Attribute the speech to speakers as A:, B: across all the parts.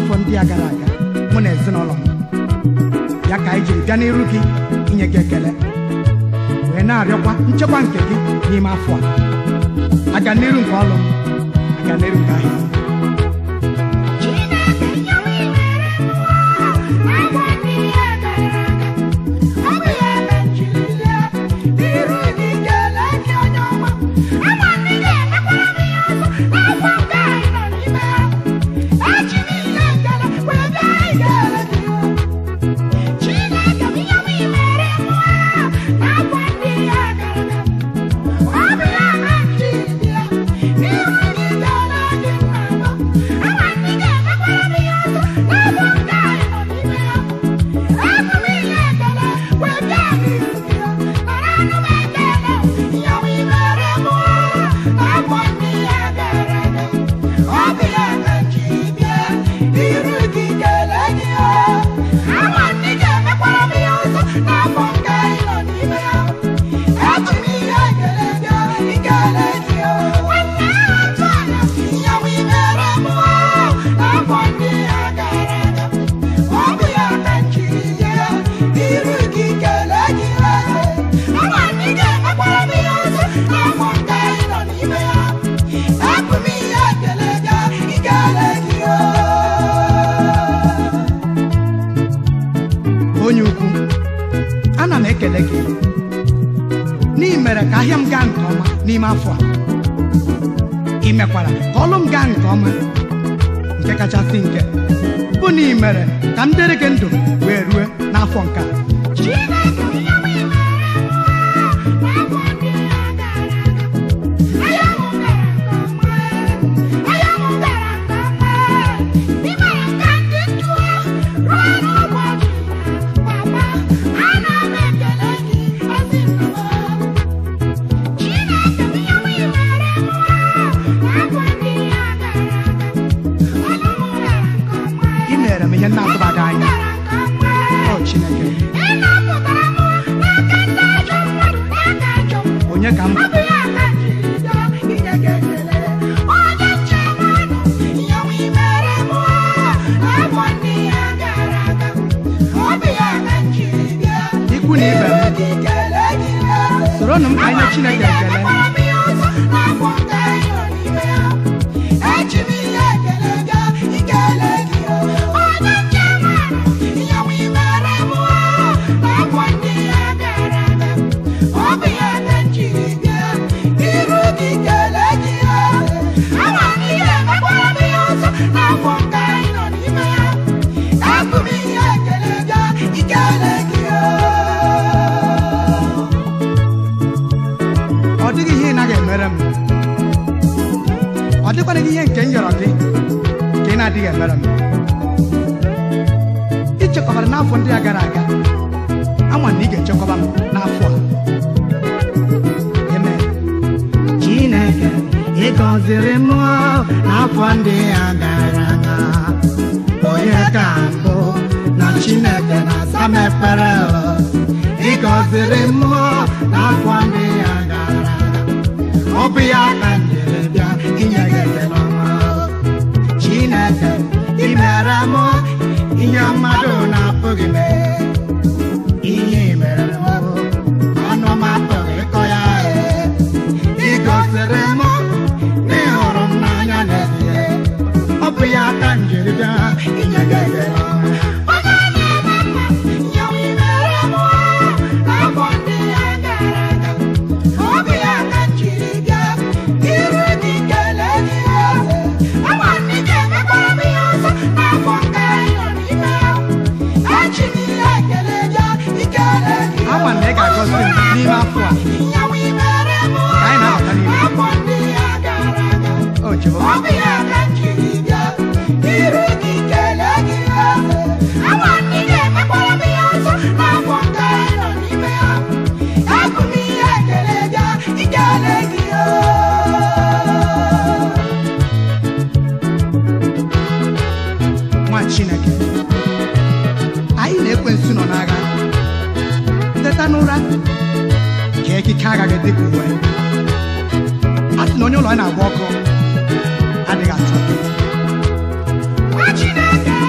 A: n'afọ ndị a gara aga mụ na ezinụlọ m ya ka anyị jiri bịa n'iru gị inye gị ekele wee na-arịọkwa nchekwa nke gị n'ime afọ a aga n'iru nke ọlụ m aga n'iru nke ahịa m onye ukwu ana m ekele gị n'ihi mere ka ahịa m gaa nke ọma n'ime afọ a ị mekwara ka ọlụ m gaa nke ọma nke kachasị nke bụ na ị mere ka m dịrị gị ndụ wee rue n'afọ nke a ị mere m ihe na-atụbaghị anya o Chineke onye ka m bụ ikwu na ibe m soronụ m ka anyị nye Chineke ekele ọ dịghị ihe ị naghị emere m ọ dịkwana gị ihe nke m yọrọ gị ka ị na-adịghị emere m ị chekwabara n'afọ ndị a gara aga ama na ị ga-echekwaba m n'afọ a Amen.
B: Chineke ị gọziri m n'afọ ndị a gara aga onye ka mbụ na Chineke na-asa m ekpere ị gọziri m n'afọ ndị a gara aga ọ bụ ya ka m jiri bịa inye gị ekele ọma Chineke ị mere m ihe mmadụ na-apụghị mee ihe ị mere m ọnụ m apụghị ịkọ ya ee ị gosiri m na ị hụrụ m n'anya n'ezie ọ bụ ya ka m jiri bịa inye gị ekele ọma.
A: ama na ị ga-agọzi m n'ime afọ a ka anyị na-abata n'ime o Jehova nwa Chineke anyị na-ekwensu nọ n'agha teta n'ụra ka ekike agaghị dị ka uwe a sị na onye ụlọ ya na-agba ọkụ adịghị atụ
B: Nwa Chineke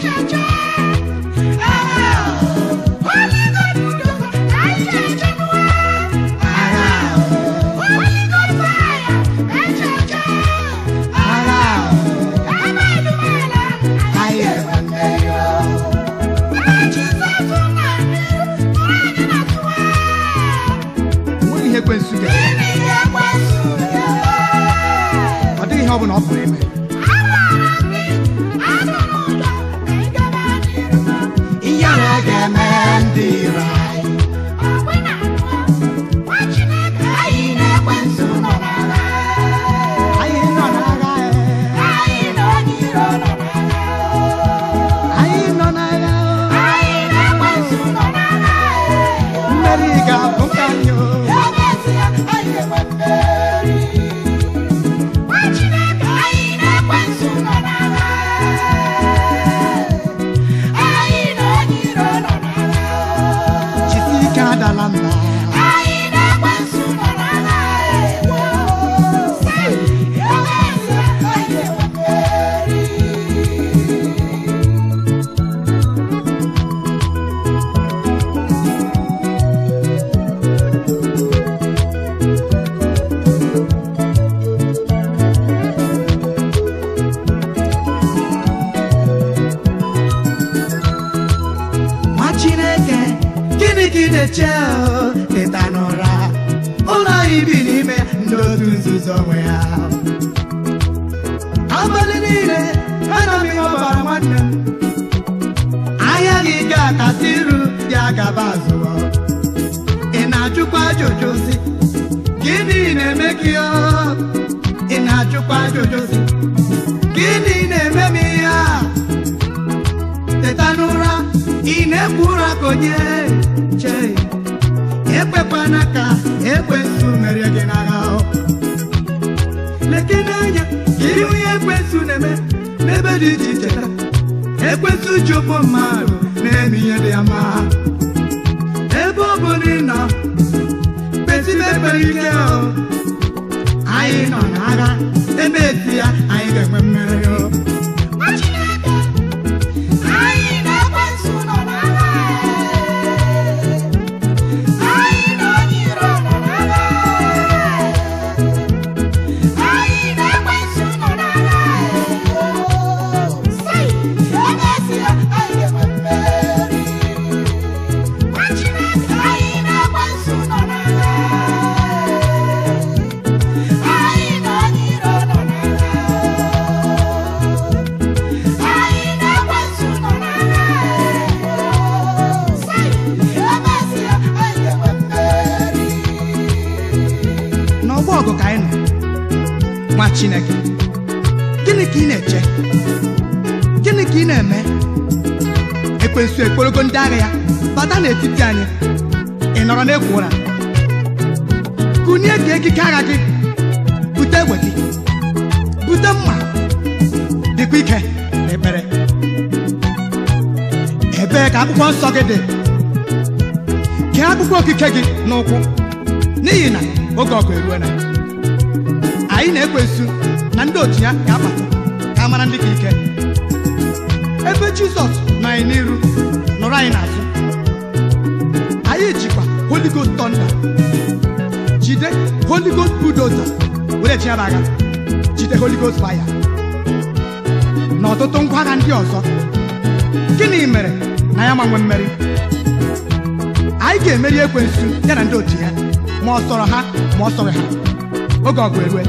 A: onweghị ihe ekwensu ga ọ dịghị ihe ọ bụla ọ pụrụ ime
B: ihe a ga-eme ndị iro anyị anyị nọ n'agha eh, anyị nọ n'agha mmeri ga-abụ nke anyị o. jisi ike adala mba nwa chineke gịnị ka ị na-eche o? teta n'ụra ụlọ anyị bi n'ime ndị otu nzuzo onwe ya abalị niile ana m ihe ọbara nwanne m ahịa gị ga-akasị iru ya gaba azụ ị na-ajụkwa ajụjụ si gịnị na-eme gị o? ị na-ajụkwa ajụjụ si gịnị na-eme m ihe a teta n'ụra ị na-ekwu ụra ka onye chee ekwekwana ka ekwensu merie gị n'agha leke n'anya ka ihe onye ekwensu na-eme n'ebe dị iche iche taa. ekwensu ji ụmụ mmadụ na-eme ihe dị ya mma ebe ọ bụla ị nọ kpesibe ekpere ike o anyị nọ n'agha ebe eti ya anyị ga-enwe mmeri o n'ọgbọ ọgụ ka anyị nọ nwa chineke gịnị ka ị na-eche gịnị ka ị na-eme ekwensu ekporogo ndị agha ya bata n'etiti anyị ị nọrọ n'ekwu ụra kụnye ka ekike agha gị bute egbe gị bute mma dịkwa ike n'ekpere ebee ka akwụkwọ nsọ gị dị kee akwụkwọ okike gị n'ụkwụ n'ihi na oge ọgụ eruola anyị na-ekwensu na ndị otu ya ga-abata ka a mara ndị ka ike ebe jizọs nọ anyị n'iru nọrọ anyị n'azụ anyị jikwa holy ghost thunder jide holy ghost bulldozer were chiaba agha jide holy ghost fire na ọtụtụ ngwa agha ndị ọzọ gịnị mere na ya manwe mmeri anyị ga-emeri ekwensu ya na ndị otu ya ma ọ sọrọ ha ma ọ sọrọ ha oge ọgụ erue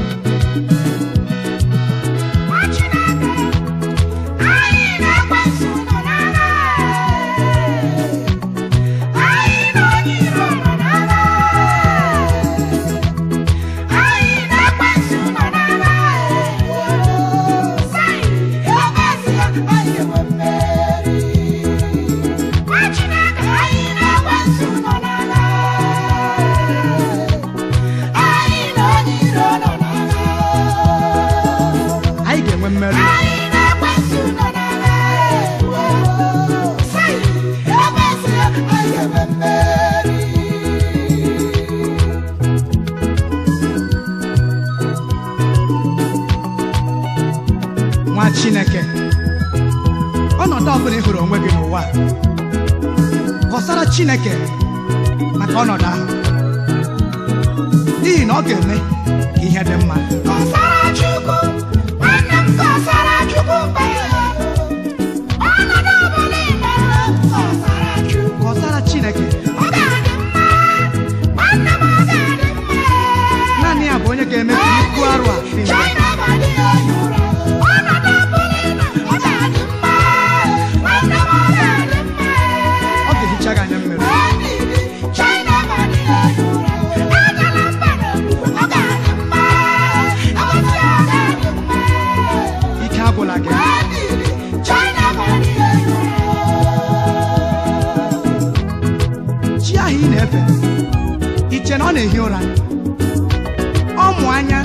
C: Anyị
A: ọbụla ị hụrụ onwe gị n'ụwa a, kọsara chineke maka ọnọdụ ahụ n'ihi na ọ ga-eme ka ihe dị mma
B: Kọsara Chukwu, nwanne m kọsara Chukwu mgbe ọnọdụ ọbụla ị nọrọ, kọsara Chukwu.
A: kọsara chineke
B: Ọ ga-adị mma, nwanne m ọ ga-adị mma.
A: naanị ya bụ onye ga-eme ka ibu arụ a dị mfe.
B: China body onye ụra, ọnọdụ ọbụla ị nọ, ọ ga-adị mma, nwanne m ọ ga-adị mma.
A: ọ ga-ehicha gị anya mmiri
B: China body onye ụra, agala mba n'okpukpe, ọ ga-adị mma, agbasi ọ ga-adị mma.
A: ike agwụla gị
B: China body onye ụra.
A: chi ahụ ị na-efe iche na ọ na-ehi ụra ọ mụ anya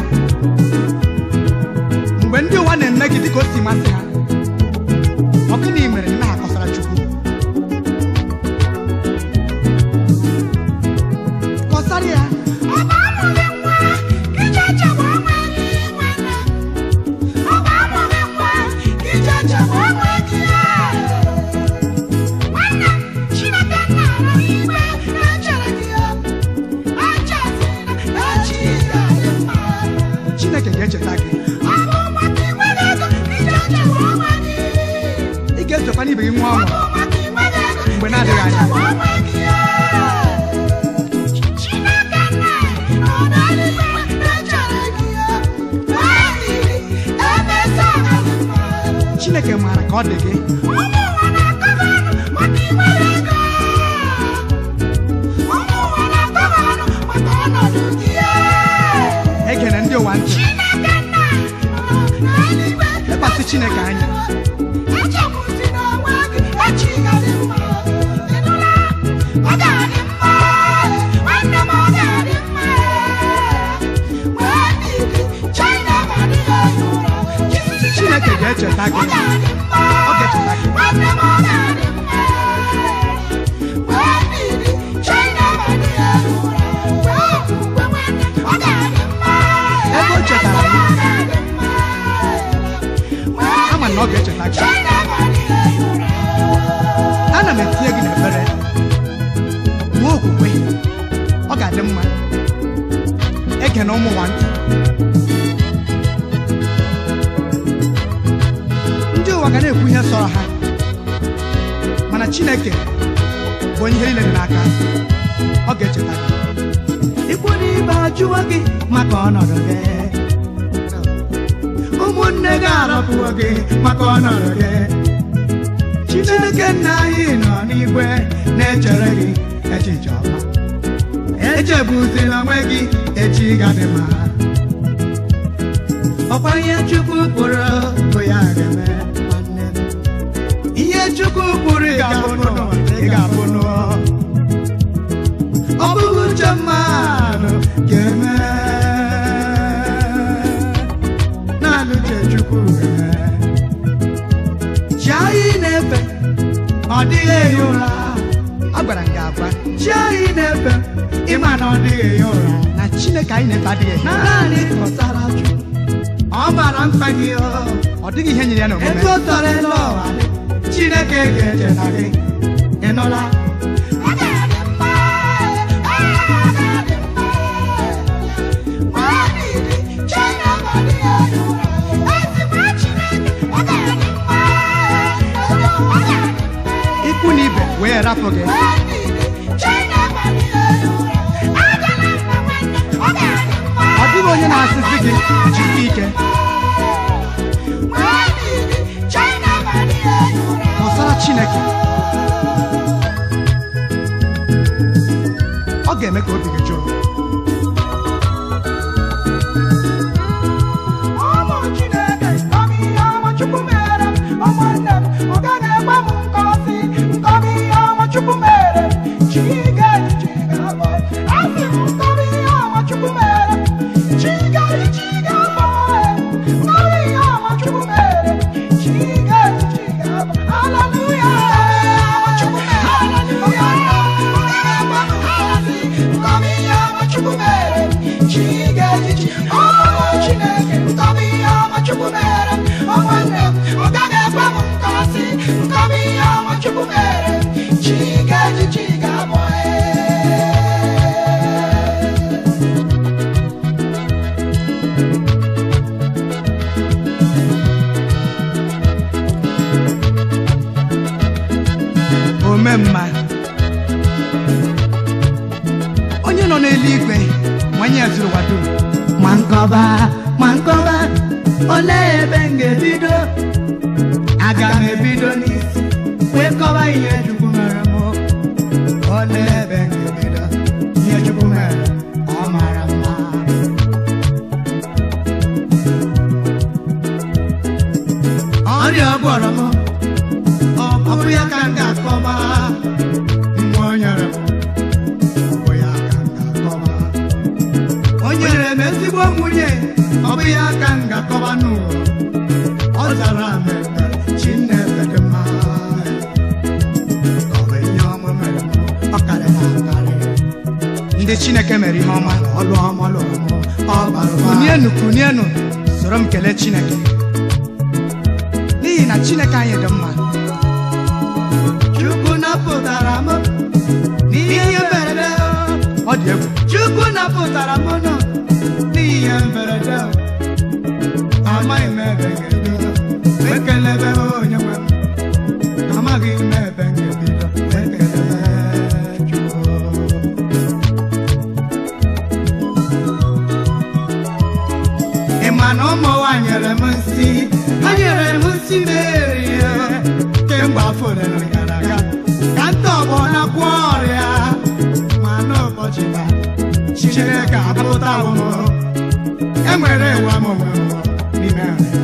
A: mgbe ndị ụwa na-eme gị dịka o si masị ha ọ gịnị mere na akọsara chukwu kọsara ya
B: Ọ bụ amụghị nwa, ije chegbu onwe gị nwanne. Ọ bụ amụghị nwa, ije chegbu onwe gị. Nwanne m, Chineke nna nọ n'igwe na-echere gị. Echezina na echi ga-adị mma.
A: chineke ga-echeta gị
B: Ọ bụ maka inweghị ego, ije chegbu onwe gị.
A: ị ga-esokwa n'ibe gị nwa
B: Ọ
A: ọṅụ
B: bụ maka inweghị ego,
A: Mgbe
B: ije
A: na-adịghị anya.
B: chegbu onwe gị. Chineke nna nọ n'eluigwe na-echere gị. Nwaanyị, emesa ga-adị mma.
A: chineke maara ka ọ dị gị
B: Ụmụ ụwa na-akọba ọnụ maka inweghị ego. Ụmụ ụwa na-akọba ọnụ maka ọnọdụ gị.
A: egere ndị ụwa ntị
B: Chineke nna nọ n'eluigwe
A: lekwasị chineke anya
B: echegbuzina onwe gị echi ga-adị mma. Ị nụla? Ọ ga-adị mma. Nwanne m ọ ga-adị mma. Nwee ndidi, China ga-adịghị ehi ụra. Jisisi
A: chineke ga-echeta
B: ọ
A: gị
B: ga-adị mma.
A: Ọ ga-echeta gị.
B: Nwanne m ọ ga-adị mma. Nwee ndidi, China ga-adịghị ehi ụra. Nwee okwukwe nwanne, ọ ga-adị mma.
A: Ebe o chetara gị.
B: Ọ ga-adị mma. Nwee
A: ama na ọ ga-echeta gị
B: China ga-adịghị ehi ụra.
A: ana m etinye gị n'ekpere nwee okwukwe ọ ga-adị mma ege na ụmụ nwa ntị ndị ụwa ga na-ekwu ihe sọrọ ha mana chineke bụ onye ihe niile dị n'aka ọ ga-echeta gị ikwu n'ibe ajụwa gị maka ọnọdụ gị ụmụnne gị arapụwo gị maka ọnọdụ gị chineke nna anyị nọ n'igwe na-echere gị echiche ọma echegbuzila onwe gị echi gadị mma ọkwa ihe chukwu kpụrụ bụ ya ga-eme nwanne m. ihe chukwu kpụrụ ị ga-abụ n'ụwa, ị ga-abụ n'ụwa. ọ bụghị uche mmadụ ga-eme naanị uche chukwu ga-eme chi anyị na-efe ọ dịghị ehi ụra a gwara m gị agwa chi anyị na-efe ịma na ọ dịghị ehi ụra na chineke anyị na-efe adịghị ehi ụra naanị kọsara chukwu ọ mara mkpa gị o. ọ dịghị ihe nyere ya n'omume ego tọrọ elu ụwa dị, chineke ga-echeta gị ị nụla
B: Ọ ga-adị mma. Ọ ga-adị mma. Nwee ndidi, China ga-adịghị ehi ụra. Ezigbo Chineke, ọ ga-adị mma. Ọ ga-adị mma.
A: ikwu na ibe wee rapụ gị
B: Nwee ndidi, China ga-adịghị ehi ụra. Agala mba nwanne, ọ ga-adị mma.
A: ọ dịghị onye na-asịsị gị jisi ike
B: Nwee ndidi, China ga-adịghị ehi ụra.
A: kọsara chineke ọ ga-eme ka obi gị jụrụ
B: Ụmụ Chineke, nkọmi ihe ọma Chukwu mere m, ụmụnne m, ọ gaghị egbe m nkọsi, nkọmi ihe ọma Chukwu mere m, chi ga-eji chi ga-abọ. Asị m nkọmi ihe ọma Chukwu mere m, chi ga-eji chi ga-abọ. Nkọmi ihe ọma Chukwu mere m, chi ga-eji chi ga-abọ. Hallelujah. Hallelujah. Ọ gaghị egbe m nkọsi, nkọmi ihe ọma
A: ome mma onye nọ n'eluigwe nwanye zuru ụwa dum
B: ma nkọba ma nkọba olee ebe m ga-ebido aga m ebido n'isi wee kọba ihe chukwu mere m olee ebe m ga-ebido ihe chukwu mere ọ mara mma ọrịa ọ gwọrọ m ọ bụ ya ka m ga-akọba mgbe o nyere m ọ bụ ya ka m ga-akọba o nyere m ezigbo nwunye ọ bụ ya ka m ga-akọba n'ụwa ọ zara m ekpere Chineke dị mma ọ bụ ihe ọma mere m ọ karịrị akarị
A: ndị chineke mere ihe ọma
B: ọlụ ọma lụrụ m ọ bara ụba
A: kunienu kunienu soro m kelee chineke n'ihi na chineke anyị dị mma
B: Chukwu napụtara m n'ihe mberede
A: ọ dị egwu
B: Chukwu napụtara m nọ n'ihe mberede amaghị m ebe m ga-ebido wee kelebe onye nwe m amaghị m ebe m ga-ebido wee kelebe Chukwu ị ma na ụmụ nwa nyere m nsị ha nyere m nsị merie kemgbe afọ ole na gara aga ka nta ọgbọ na-agwọ ọrịa ma n'ụbọchị taa Chineke apụtawo m enwere nwa m onwe m n'ime nrịa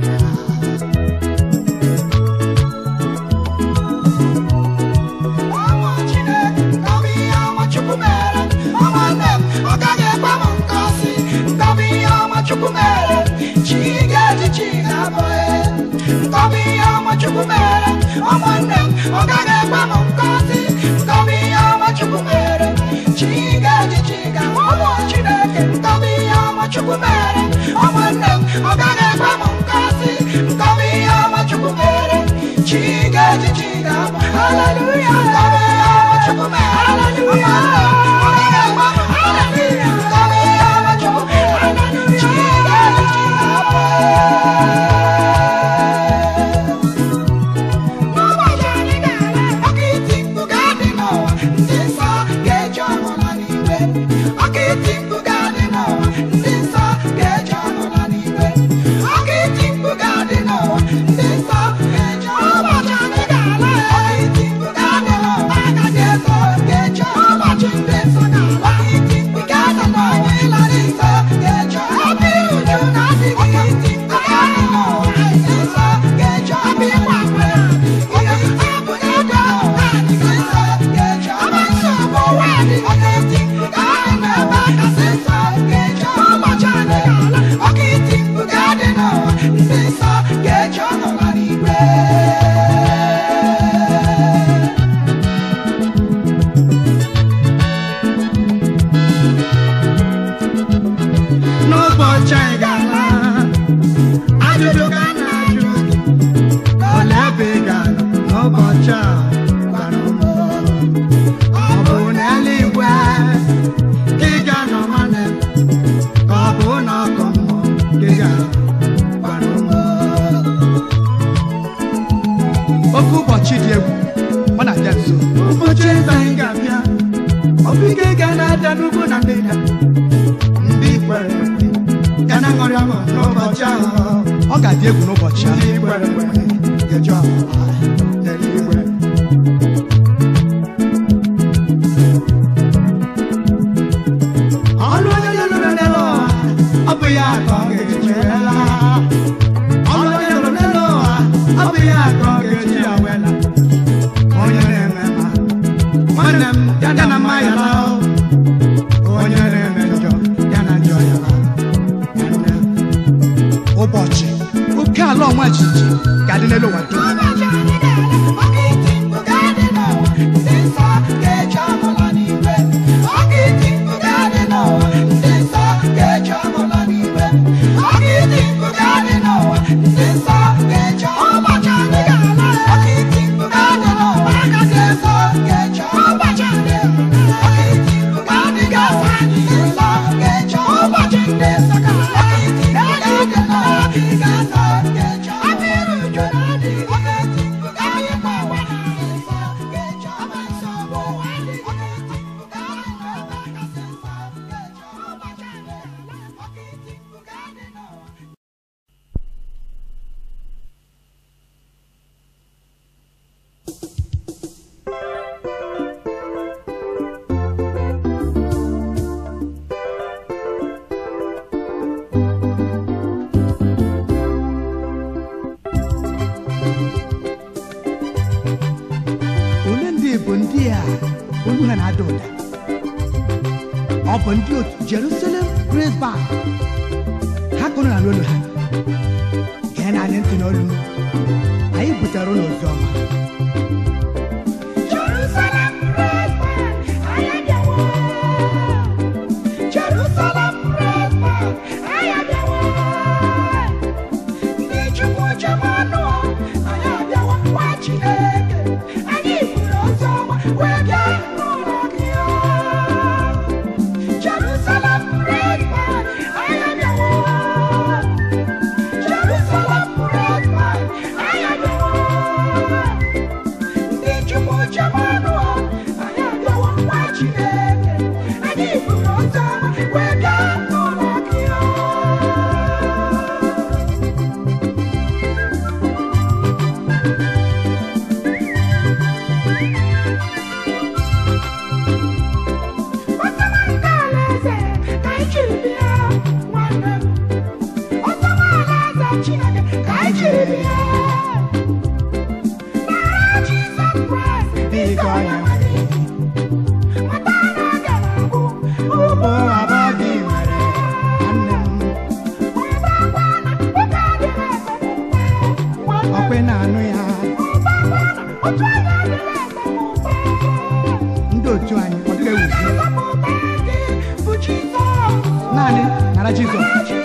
C: Ọnwa Chineke ngọbụ ihe ọma Chukwu mere ụmụnne m ọ gaghị ekwe m nkọsi ngọbụ ihe ọma Chukwu mere chi ga-eji chi ga-abụghị ngọbụ ihe ọma Chukwu mere ụmụnne m ọ gaghị ekwe m nkọsi ngọbụ ihe ọma Chukwu mere chi ga-eji chi ga-abụ ụmụ Chineke ngọbụ ihe ọma Chukwu mere ụmụnne m ọ gaghị ekwe m nkọsi ngọbụ ihe ọma Chukwu mere chi ga-eji chi ga-abụ haleluya ngọbụ ihe ọma Chukwu mere haleluya ọ gaghị ekwe m haleluya ngọbụ ihe ọma Chukwu mere chi ga-eji chi ga-abụ n'ụbọchị anyị ga-ala ọka iti mkpu ga-adị n'ụwa ndị nsọ ga-eji ọnụla n'igwe ọka iti mkpu ga-adị n'ụwa ndị nsọ ga-eji ọnụla n'igwe ọka iti mkpu ga-adị n'ụwa ndị nsọ ga-eji ụbọchị anyị ga-ala ọka iti mkpu ga-adị n'ụwa agadi ego ga-eji ụbọchị ndị nsọ ga-ala ọka iti mkpu ga-adị n'ụwa ịlarị nsọ ga-eji ebe uju na-adịghị ọka iti mkpu ga-adị n'ụwa ndị nsọ ga-eji ebe ịgba akwụna
B: n'ụbọchị anyị ga-ala ajụjụ ka a na-ajụ gị olee ebe ị ga-anọ n'ụbọchị a gwara m ọ bụ n'eluigwe ka ị ga-anọ nwanne m ka ọ bụ n'ọkụ mmụọ ka ị ga-anọ gwara m
A: oke ụbọchị dị egwu ọ na-abịa nso
B: ụbọchị eze anyị ga-abịa ọ bụ ike ga na-ada n'ugwu na ndịda ndị kwere ekwe ga na-aṅụrị ọṅụ n'ụbọchị ahụ
A: ọ ga-adị egwu n'ụbọchị ahụ
B: ndị kwere ekwe ga-eji ọmụma n'eluigwe ọnụ onye lụrụ n'elu ụwa ọ bụ ya ka ọ ga-eji wela ọnụ onye lụrụ n'elu ụwa ọ bụ ya ka ọ ga-eji ya wela onye na-eme ma nwanne m ya na mma ya laa onye na-eme njọ ya na njọ ya laa nwanne m
A: ụbọchị oke ala ọma jijiji ga-adị n'elu ụwa dum
C: Ụbọchị anyị ga-ala
A: bụ ndị a olu ha na-ada ụda ọ bụ ndị otu Jerusalem Praise Band ha kụrụ na n'olu ha gee na anyị ntị n'olu anyị butere ụlọ ozi ọma
C: Jerusalem praise man, I am the one. Jerusalem praise man, I am the one. Ndị Chukwu chemanụ, I am the one. Nwa Chineke, anyị buru ozi ọma wee bịa n'ụlọ gị. Jerusalem praise man, I am the one. Jerusalem praise man, I am the one. Ndị Chukwu chemanụ anyị abịawa nwa Chineke anyị buru ọzọ wee bịa n'ụlọ gị Ọsọma nke alaeze ka anyị jiri bịa nwanne m Ọsọma alaeze Chineke ka anyị jiri bịa N'agha Jizọs Kraịst biko ya nwere Mata na ọ ga-agwụ
A: ụbọ abụọ gị nwere nwanne m
C: Onye bụ akwa na ụka adịghị ese n'ụwa
A: ọkwe na-anụ ya
C: Ụba akwa na otu anya adịghị ese n'ụwa
A: ndị otu anyị ọ dịghị ewuzi
C: Nzọpụta gị bụ Jizọs
A: naanị nara Jizọs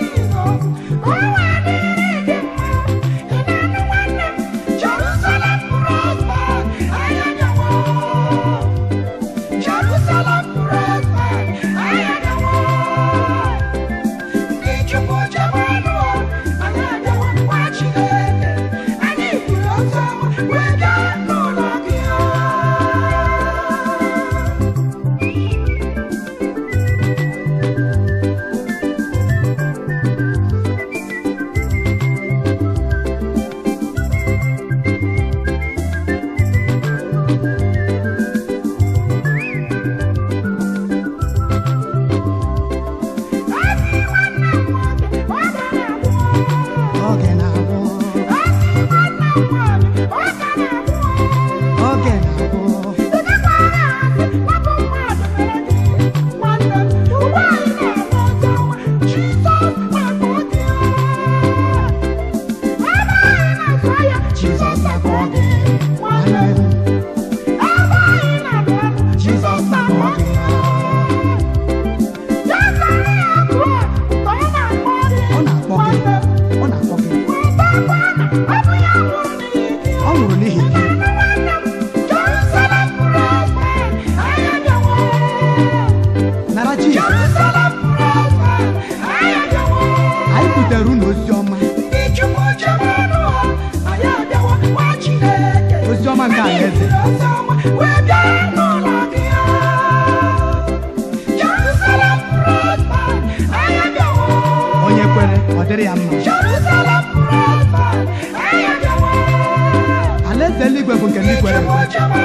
A: oge na-agwụ oge na-agwụ Jizọs na-akpọ gị nwanne m Jizọs na-akpọ gị ọ na-akpọ gị ọ na-akpọ gị ọ nwụrụ n'ihi gị nara Jizọs anyị butere unu ozi ọma ozi ọma nke alaeze onye kwere ọ dịrị ya mma alaeze eluigwe bụ nke ndị kwere ekwe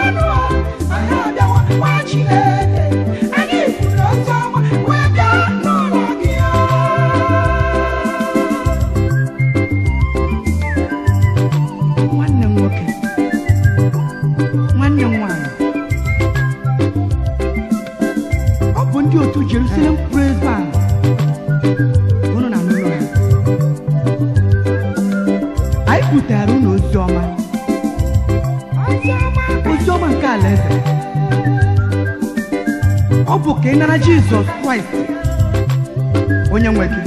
A: nwanne m nwoke nwanne m nwanyị ọ bụ ndị otu Jerusalem Praise Band unu na n'ụlọ ha anyị butere unu ozi ọma ozi ọma nke alaeze ọ bụ ka ị nara Jizọs Kraịst onye nwe gị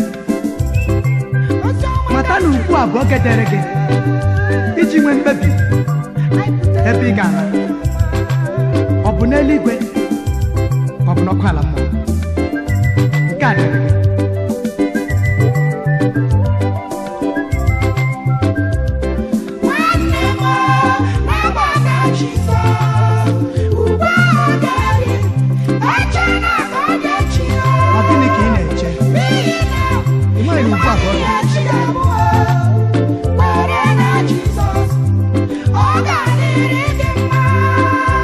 A: mata na ugbu a bụ oge dịrị gị iji nwee mkpebi ebe ị ga-ala ọ bụ n'eluigwe ka ọ bụ n'ọkụ ala mmụọ nke a dịrị gị
C: Nwanne m na-agbasa Jizọs ugbu a ọ ga-eri eche na ọ ga-echi
A: ọ gịnị ka ị na-eche
C: n'ihi na
A: ị nweghị ugbu a bụ oge
C: echi abụọ kwere na Jizọs ọ ga-adịrị gị mma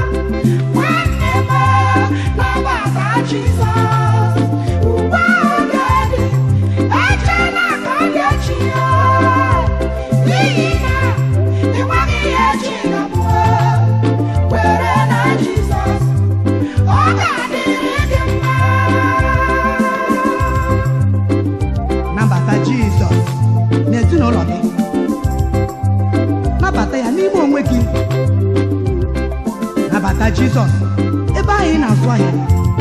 C: nwanne m na-agbasa Jizọs ugbu a ọ
A: nabata jizọs ebe ahụ ị na-azụ ahịa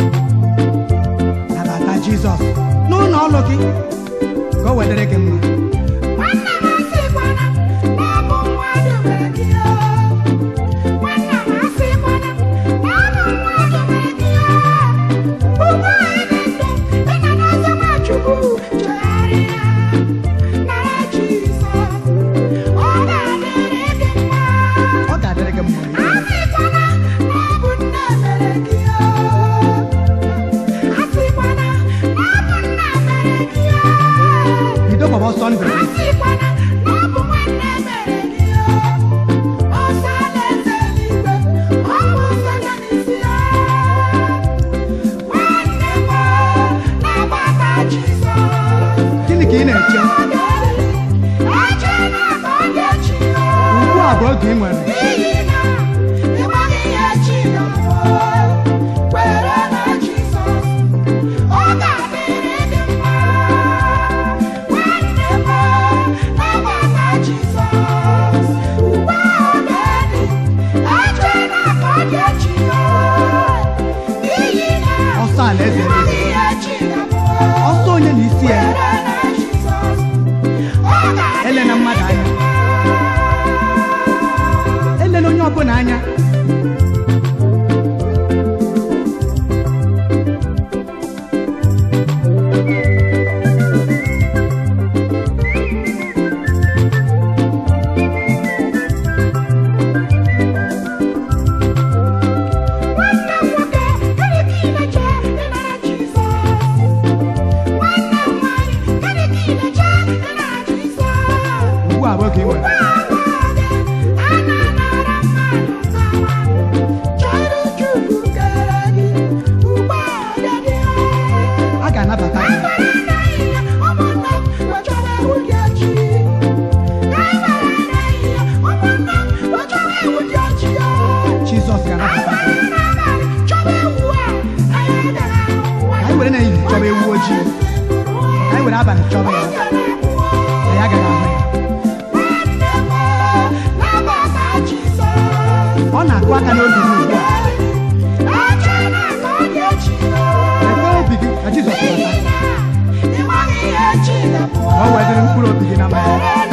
A: nabata jizọs n'ụlọ ọrụ gị ka o wedere gị mma
C: Nwanna m asịkwana na ọ bụ mmadụ mere gị o. Nwanna m asịkwana na ọ bụ mmadụ mere gị o. Ugbu a ị dị ndụ, ị nọ n'ọzọ Nwachukwu, chegharịa, nara Jizọs. Ọ ga-adịrị gị mma.
A: ọ ga-adịrị gị mma
C: Asịkwana na ọ bụ nne mere gị o. Asịkwana na ọ bụ nna mere gị o.
A: bido gbaba ọsọ ndụ gị
C: Asịkwana na ọ bụ nwanne mere gị o. Ọsọ alaeze eluigwe, ọ bụ ụzọ ya n'isi ya. Nwanne m, nabata Jizọs.
A: gịnị ka ị na-eche
C: Ọ ga-eriri, echela ka ọ ga-echi ya.
A: ugbu a bụ oge ị nwere
C: N'ihi na ị maghị ihe chi ga-abụ. Kwere na Jizọs, ọ ga-adịrị gị mma. Nwanne m, nabata Jizọs. Ugbu a ọ ga-adị, echela ka ọ ga-echi ya. N'ihi na
A: ọsọ alaeze
C: ị maghị ihe chi ga-abụ.
A: ọsọ onye na isi ya
C: Kwere na Jizọs, ọ ga-adịrị
A: elena mmadụ anya elena onye ọbụla anya
C: Nwanne m nwoke, gịnị ka ị na-eche ịnara Jizọs? Nwanne m nwanyị, gịnị ka ị na-eche ịnara Jizọs?
A: ugbu a bụ oge ị nwere
C: A na-anara mmadụ nkawa, chọrọ Chukwu kere gị, ugbu a ọ dị
A: a ga-anabata gị
C: Anyị gbara n'ehihie, ụmụnna m wee chọwa ewu dị ọchị. Anyị gbara n'ehihie, ụmụnna m wee chọwa ewu dị ọchị ya.
A: jizọs ga-anabata gị
C: Chọba ewu a, anyị agaghị ahụ nwa
A: anyị were n'ehihie chọba ewu ojii anyị were abalị chọba ya anyị agaghị ahụ ya ọ na-akụ aka n'obi gị ugbu a ekwe obi gị ka jizọs bata ka o wedịrị mkpụrụ obi gị na mma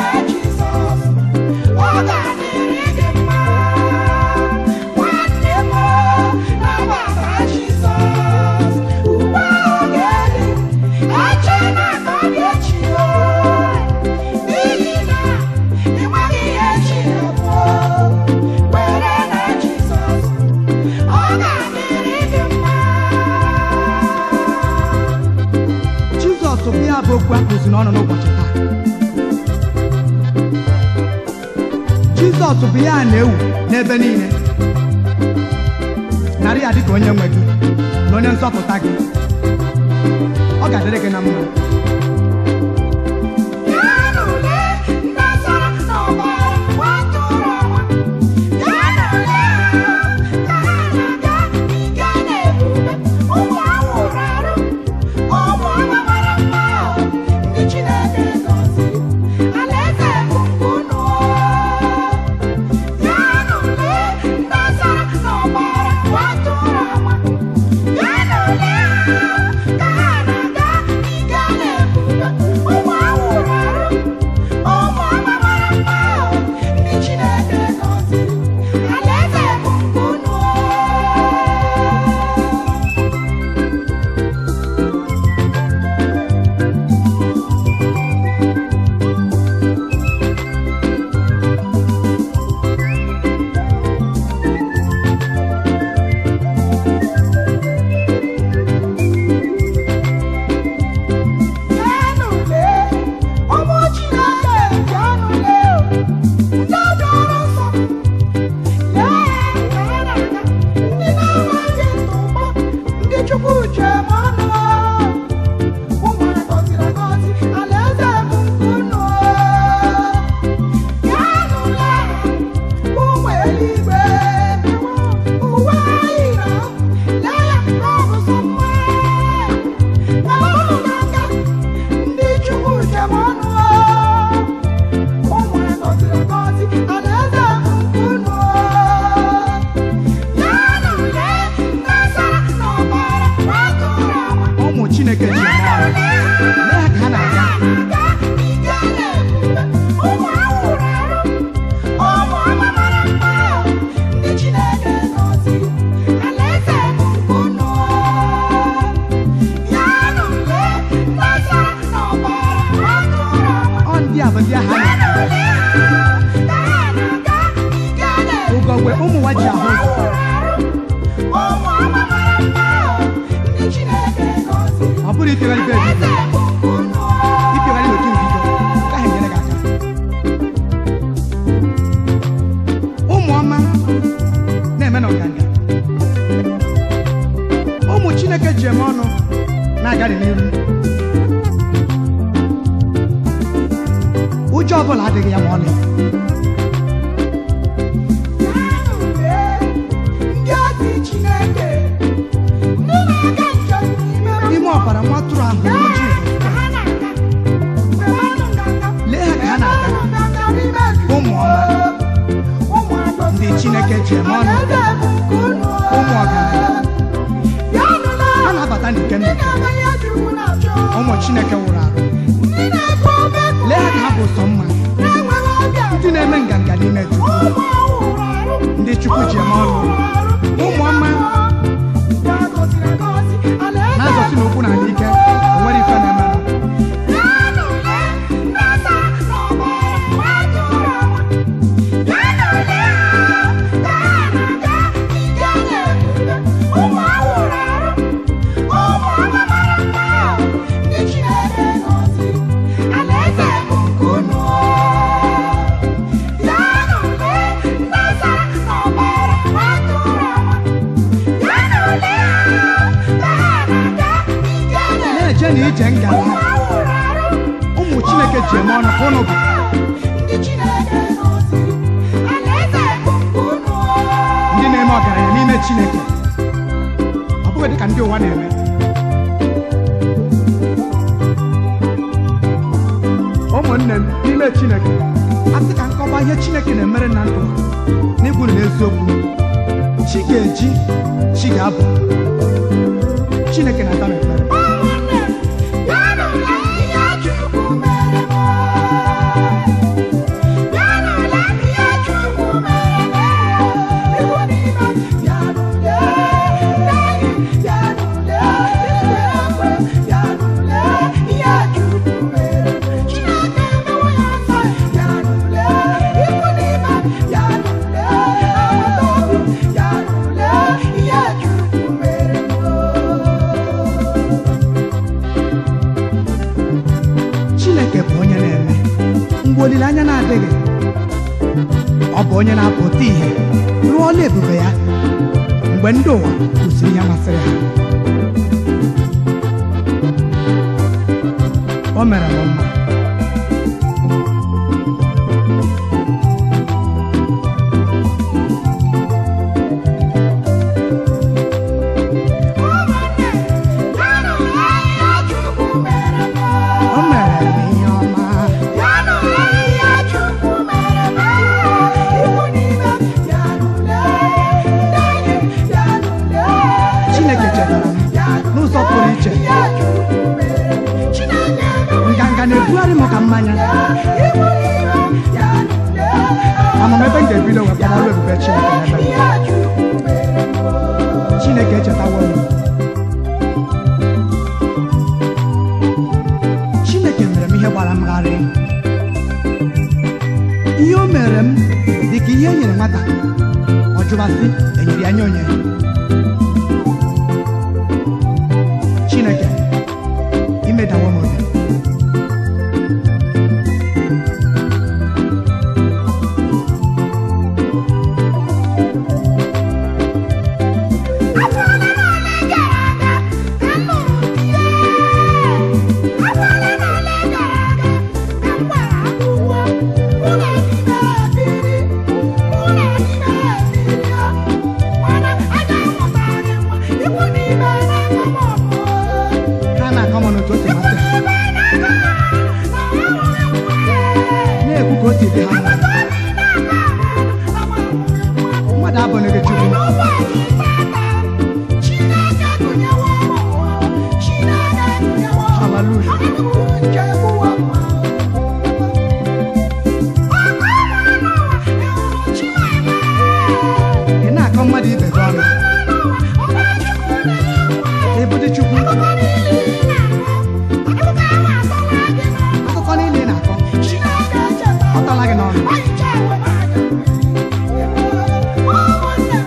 A: jizọs bụ ya bụ okwu akụzi n'ọnụ n'ụbọchị taa jizọs bụ ya a na-ewu n'ebe niile narị ya dịka onye nwe gị na onye nzọpụta gị ọ ga-adịrị gị na mma
C: Yeah.
A: bụrụ ịpịagharị be ebido ịpịagharị n'otu mbido ka ha enyere gị aka ụmụ ọma na-eme na ọganga ụmụ chineke ji eme ọnụ na-agari n'iru ụjọ ọbụla adịghị ya ma ọlị n'ime ọbara nwa atụrụ ahụ bụ Jizọs lee ha ka ha na-aga ụmụ ọma ndị chineke ji eme ọnụ ụmụ ọgaranya ha na-abata n'ike n'ike ụmụ chineke wụrụ arụ lee ha ka ha bụ sọ mma ndị na-eme nganga n'ime chukwu ndị chukwu ji eme ọnụ ụmụ ọma na-azọsi n'okwu na ala ike o nwere ife na-emerụ na-eje na ije ngala ụmụ chineke ji eme ọnụ ka ụnụ bụ ndị na-eme ọgaranya n'ime chineke ọ bụghị dịka ndị ụwa na-eme ụmụnne m n'ime chineke a sị ka nkọwa ihe chineke na-emere na ndụ n'ikwu na eziokwu chi ga-eji chi ga-abụ chineke na-ata m ekpere chineke bụ onye na-eme mgbe olileanya na-adịghị ọ bụ onye na-apụta ihe rụọ ọla ebube ya mgbe ndị ụwa kwụsịrị ihe masịrị ha o mere m mma o mere m ihe ọma chineke chetara m n'ụzọ pụrụ iche nganga na-ebugharị m ka mmanya amam ebe m ga-ebido wee kpọrọ ọrụ ebube chineke n'ebe m. chineke echetawo m chineke mere m ihe gbara m gharịị ihe o mere m dị ka ihe e nyere nwata ọ jụbasị enyere ya nye onye chineke imedawo m obi ha na-akọ m n'otu o si masị ha na-ekwu ka o si dị ha mma mmadụ abụghị gị chukwu haleluya ị na-akọ mmadụ ibe gị ọnụ ebute chukwu akụkọ niile ị na-akọ ọ tala gị n'ọnụ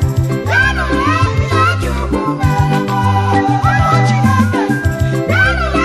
C: Chineke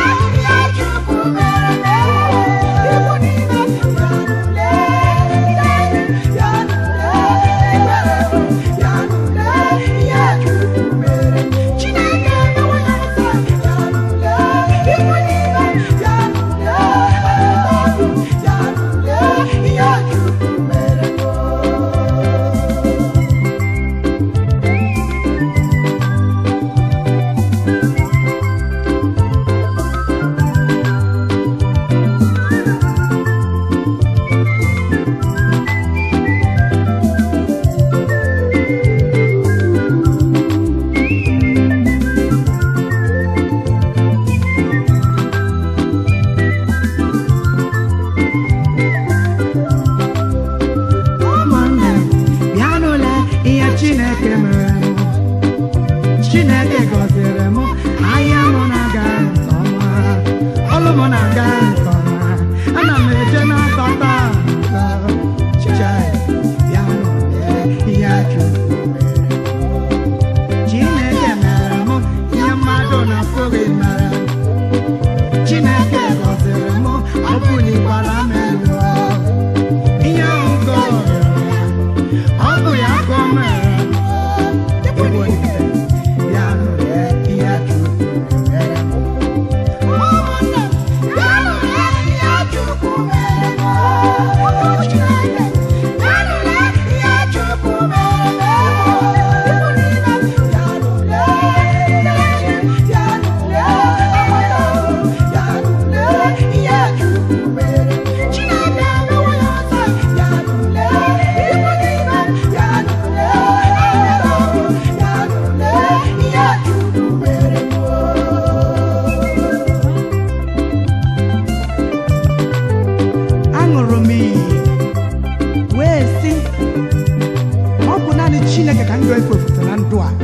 A: ka ndụ efu ofufe na ndụ a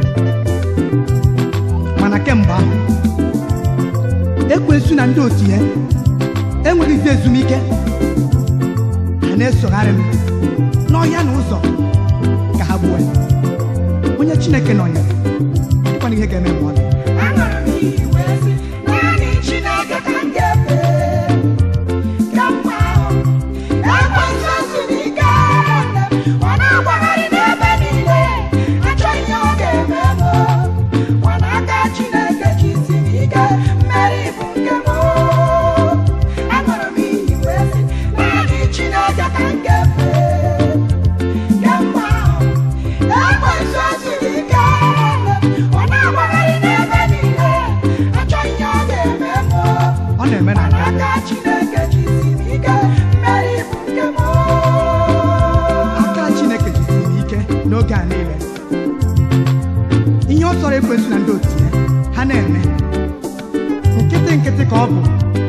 A: mana kemgbe ahụ ekwensu na ndị otu ya enweghịzi ezumike ha na-esogharị m n'ọhịa na ụzọ ka ha gbuo ya onye chineke nọnyere dịkwana ihe ga-eme ma ọlị
C: Anụrụ m iyi wee sị, naanị Chineke ka m ga-efe. Kemgbe ahụ, ekwensu esiri ike nne m, ọ na-agbagharị n'ebe niile, achọ ihe ọ ga-eme m. Mana aka Chineke jisiri ike, mmeri bụ nke m. Anụrụ m iyi wee sị, naanị Chineke ka m ga-efe. Kemgbe ahụ, ekwensu esiri ike nne m, ọ na-agbagharị n'ebe niile, achọ ihe ọ ga-eme m.
A: ọ na-eme na
C: Mana aka Chineke jisiri ike, mmeri bụ nke m.
A: aka chineke jisiri m ike n'oge a niile ihe ọ chọrọ ekwensu na ndị otu ya ha na-eme nkịtị nkịtị ka ọ bụ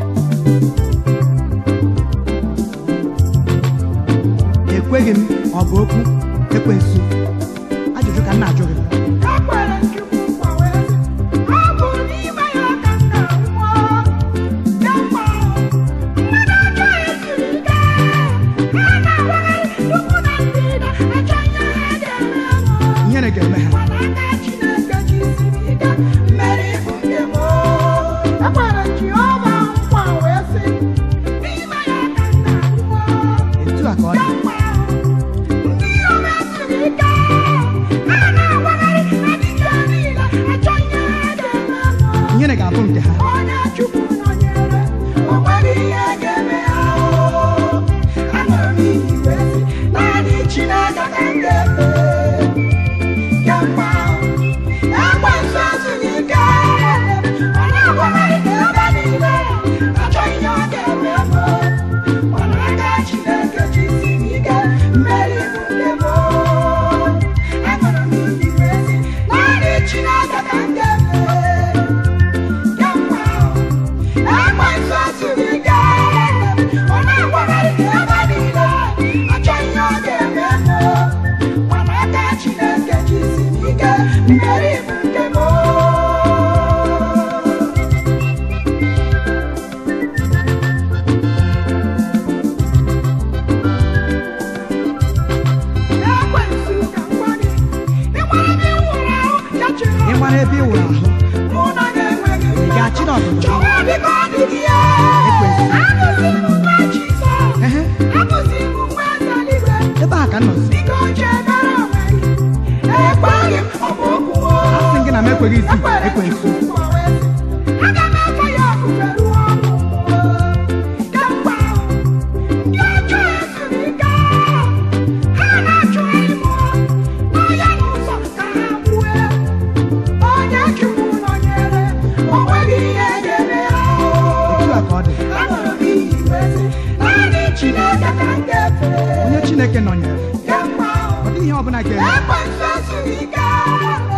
A: ekweghị m ọ bụ okwu ekwensu ajụjụ ka m na-ajụ gị
C: Ekwere Chukwu nkwa wee sị, ọ bụ n'ime ya ka m ga-anwụọ. Kemgbe ahụ, mmadụ ọjọọ esiri ike, ha na-awagharị n'ugwu na ndịda, achọ ihe ha ga-eme m.
A: ihere ga-eme ha
C: Mana aka Chineke jisiri ike, mmeri bụ nke m. Ekwere Jehova nkwa wee sị, n'ime ya ka m ga-anwụọ.
A: etu a ka ọ dị
C: Kemgbe ahụ, ndị iro m esiri ike, ha na-awagharị na dike niile, achọ ihe ha ga-eme m.
A: ihere ga-abụ nke ha
C: Onye Chukwu nọnyere, o nweghị ihe ga-eme ha. Anụrụ m iyi wee sị, naanị Chineke ka m ga-efe. Kemgbe ahụ, ekwensu esiri ike, ọ na-agbagharị n'ebe niile, achọ ihe ọ ga-eme m. Mana aka Chineke jisiri ike, mmeri bụ nke m. Anụrụ m iyi wee sị, naanị Chineke ka m ga-efe. Kemgbe ahụ, ekwensu esiri ike, ọ na-agbagharị n'ebe niile, achọ ihe ọ ga-eme m. Mana aka Chineke jisiri ike, mmeri bụ nke m. Ekwensu ka m gwa gị, ị mara ebe ị nwụrụ ahụ, ya chere
A: ị mara ebe ị wụrụ ahụ
C: mụ na gị enweghị
A: ị ga-achị n'ọdụdụ
C: Chọwa biko ọdịdị ya.
A: Ekwensu.
C: Abụzi m nwa Jizọs.
A: ehe
C: Abụzi m nwa Ezeligwe.
A: ebe a ka m nọzi
C: Biko chebere onwe gị. Ekweghị m ọ bụ okwu o.
A: a sị gị na m ekweghị isi
C: Ekwere
A: ekwensu
C: Chukwu nkwa wee sị, aga m efe ya ofufe ruo ọnwụ. Kemgbe ahụ, ndị ọjọọ esiri ike. Ha na-achụgharị m n'ọhịa na ụzọ ka ha gbue. Onye Chukwu nọnyere, o nweghị ihe ga-eme ha.
A: etu a ka ọ dị
C: Anụrụ m iyi wee sị, naanị Chineke ka m ga-efe.
A: onye chineke nọnyere
C: Kemgbe ahụ,
A: ọ dịghị ihe ọbụla ga-eme
C: ekwensu esiri ike.